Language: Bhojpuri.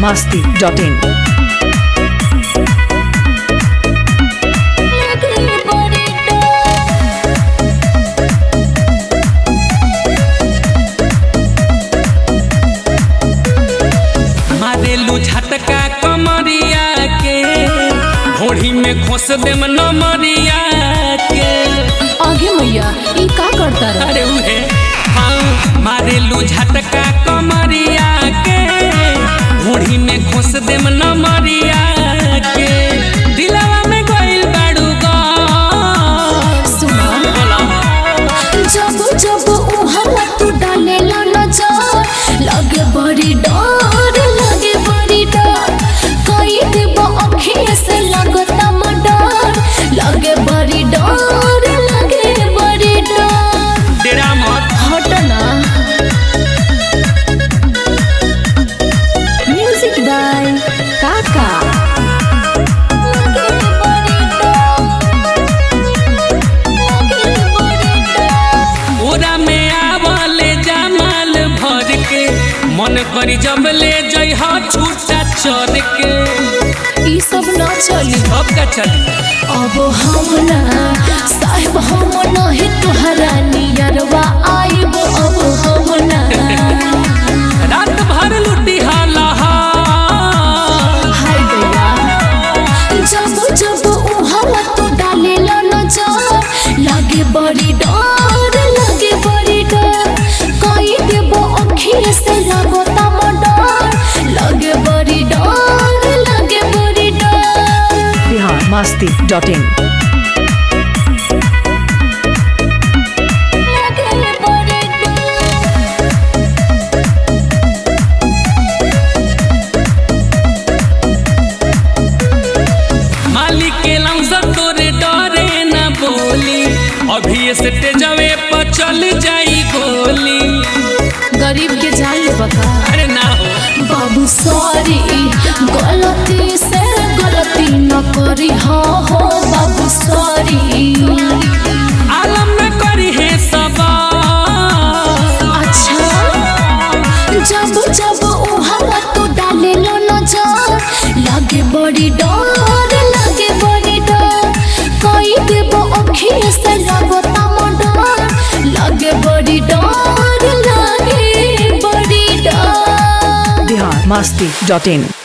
masti.in. मारेलू झटका कमरिया के घोड़ी में खोस देम नमरिया के आगे मैया ई का करता रह अरे उहे हाँ मारेलू झटका कमरिया के घोड़ी में खोस देम नमरिया के दिलवा में गइल बाड़ू गा सुना जब जब उहला तू डालेला नजर लगे बड़ी डर लगे बड़ी डर कई देब अखिए से लगता मडर लगे बड़ी डर लगे बड़ी डर डेरा मत हट ना म्यूजिक बाय काका लगे बड़ी डर लगे बड़ी डर ओरा में आवले जमाल भर के मन करी जब ले जइह छूटा चढ़ के ई सब ना चली अब का चली अब हम ना साहिब हम नहीं तुहरा नियरवा आइब अब हम ना रात भर लुटी हाला हाय गया जब जब उहला तू डालेला नजर लागे बड़ी डर लागे बड़ी डर कई देबो अखिए से लगता मडर लागे बड़ी डर लागे बड़ी डर Bihar masti.in. लागे बड़ी डर मालिक के लमसा तोरे डरे न बोली अभी से तेजवे पर चल जाई गोली गरीब के जान बका अरे ना हो बाबू सॉरी गलती से गलती न करी हो हो बाबू सॉरी आलम न करी है सबा अच्छा जब जब उहला तू डाले लो नजर लागे बड़ी डर लागे बड़ी डर कई देबो अखिए से लगता मडर लागे बड़ी डर लागे बड़ी डर Bihar masti.in.